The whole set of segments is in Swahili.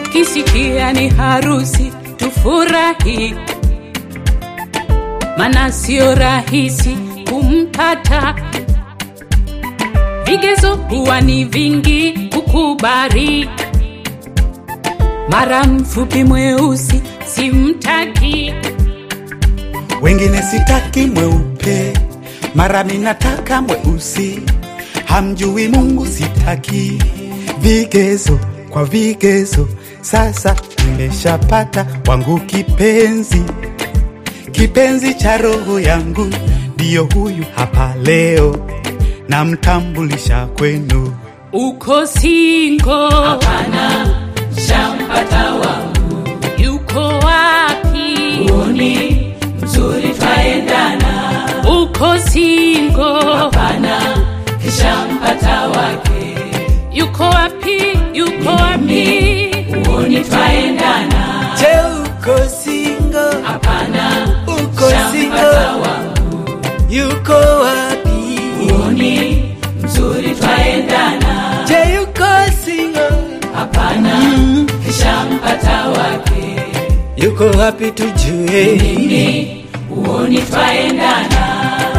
tukisikia ni harusi tufurahi, mana sio rahisi kumpata. Vigezo huwa ni vingi kukubali, mara mfupi mweusi simtaki, wengine sitaki mweupe, mara minataka mweusi, hamjui Mungu sitaki. Vigezo kwa vigezo, sasa nimeshapata wangu kipenzi, kipenzi cha roho yangu, ndiyo huyu hapa leo, namtambulisha kwenu. uko singo, Hapana, shampata wangu, yuko wapi? ni mzuri twaendana. Uko singo, Hapana, shampata wake, yuko wapi? Yuko wapi? uoni twaendana. Je, uko single? Hapana, Uko shampata single? wangu, Yuko wapi? uoni mzuri twaendana. Je, yuko single? Hapana, shampata wake, Yuko wapi tujue? ni uoni twaendana.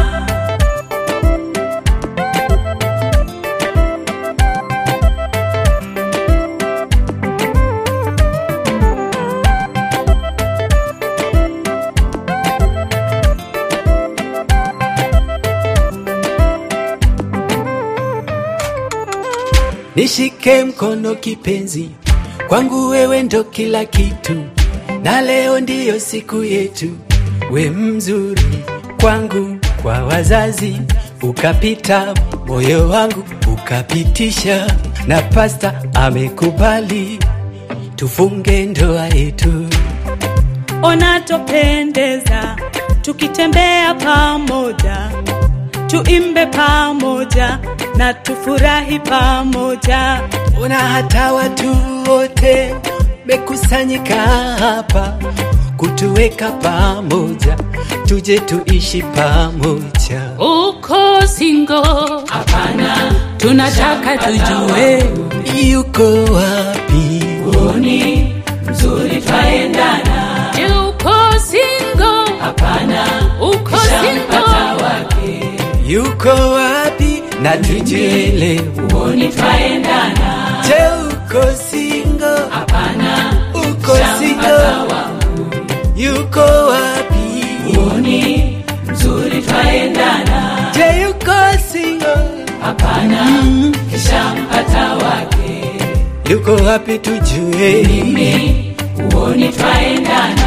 Nishike mkono kipenzi, kwangu wewe ndo kila kitu, na leo ndiyo siku yetu. We mzuri kwangu, kwa wazazi ukapita, moyo wangu ukapitisha, na pasta amekubali tufunge ndoa yetu. Ona topendeza tukitembea pamoja, tuimbe pamoja na tufurahi pamoja. Ona hata watu wote mekusanyika hapa kutuweka pamoja, tuje tuishi pamoja. Uko singo, Hapana, tunataka tujue Yuko wapi? uoni mzuri twaendana. je, uko singo? Hapana, Uko shampata singo? wake, Yuko wapi? Na tujuele. uoni twaendana. Je, uko single? Hapana, Uko shampata single? wangu, Yuko wapi? uoni mzuri twaendana. Je, yuko single? Hapana, shampata wake, Yuko wapi tujue? mimi uoni twaendana.